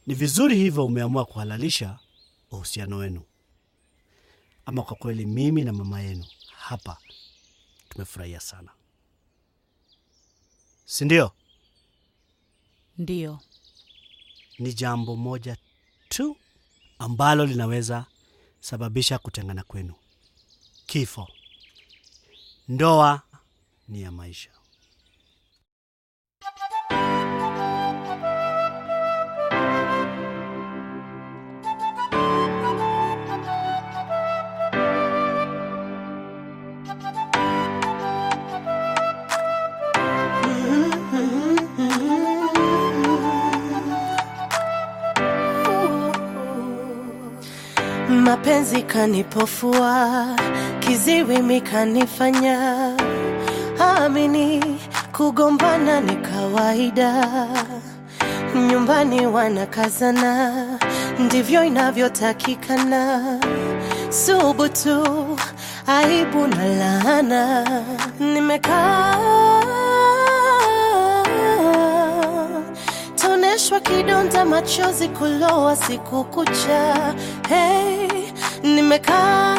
Ni vizuri hivyo umeamua kuhalalisha uhusiano wenu. Ama kwa kweli, mimi na mama yenu hapa tumefurahia sana, si ndio? Ndiyo. Ni jambo moja tu ambalo linaweza sababisha kutengana kwenu: kifo. Ndoa ni ya maisha. Mapenzi kanipofua, kiziwi mikanifanya amini, kugombana ni kawaida, nyumbani wanakazana, ndivyo inavyotakikana. Subutu, aibu na laana, nimekaa toneshwa kidonda, machozi kulowa siku kucha. Hey, nimekaa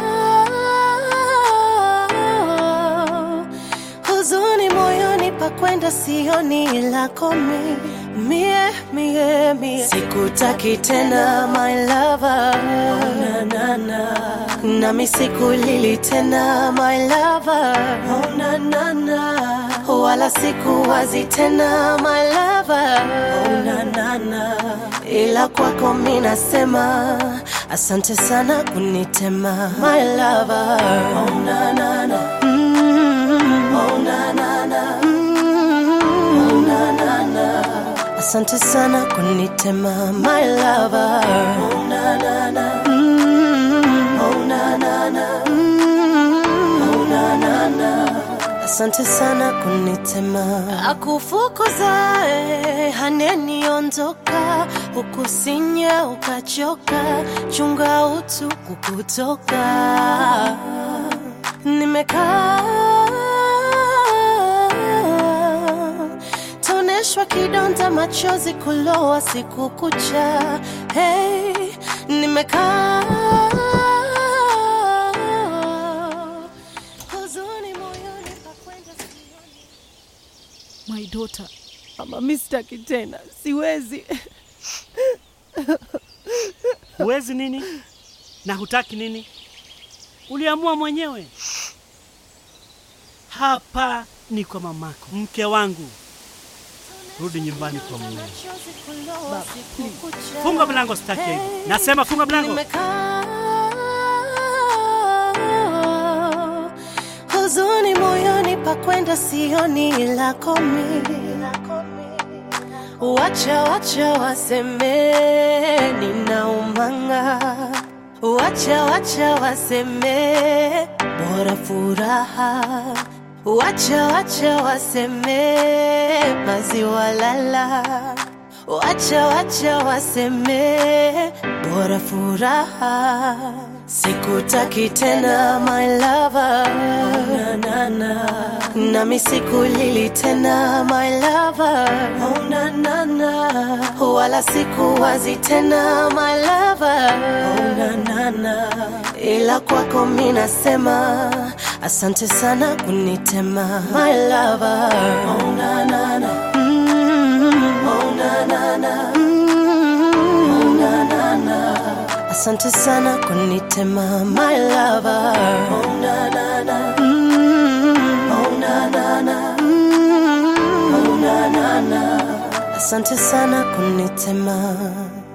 huzuni moyoni, pakwenda sioni lako mi mie mie mie, sikutaki tena my lover, oh, na, na, na. nami sikulili tena my lover, oh, na, na, na. wala sikuwazi tena my lover, oh, na, na, na. ila kwako mi nasema asante sana kunitema my lover, oh, na, na, na. Mm, oh, na, na, na. Mm, oh, na, na, na. Asante sana kunitema my lover. Oh, na, na, na. Mm, oh, na, na, na. Mm, oh, na, na, na. Asante sana kunitema akufukuzae haneniondoka ukusinya ukachoka chunga utu kukutoka nimekaa toneshwa kidonda machozi kulowa siku kucha hey, nimekaa huzuni moyoni pakwenda sioni My daughter, Mama, mi sitaki tena, siwezi. Huwezi nini na hutaki nini? Uliamua mwenyewe. Hapa ni kwa mamako, mke wangu. Rudi nyumbani kwa mume. Funga mlango, sitaki hivi. Nasema funga mlango. Nimekaa huzuni moyoni, pakwenda sioni lako mi. Wacha wacha waseme ninaumanga, wacha wacha waseme bora furaha, wacha wacha waseme maziwa lala, wacha wacha waseme bora furaha. Sikutaki tena my lover, oh, na, na, na. nami sikulili tena my lover, oh, na, na, na. wala sikuwazi tena my lover, oh, na, na, na. ila kwako mi nasema asante sana kunitema my lover, oh, na, na, na. Mm, oh, na, na, na. Mm, oh, na, na, na. Asante sana kunitema my lover. Oh na na na. Mm, oh na na na. Mm, oh na na na. Asante sana kunitema.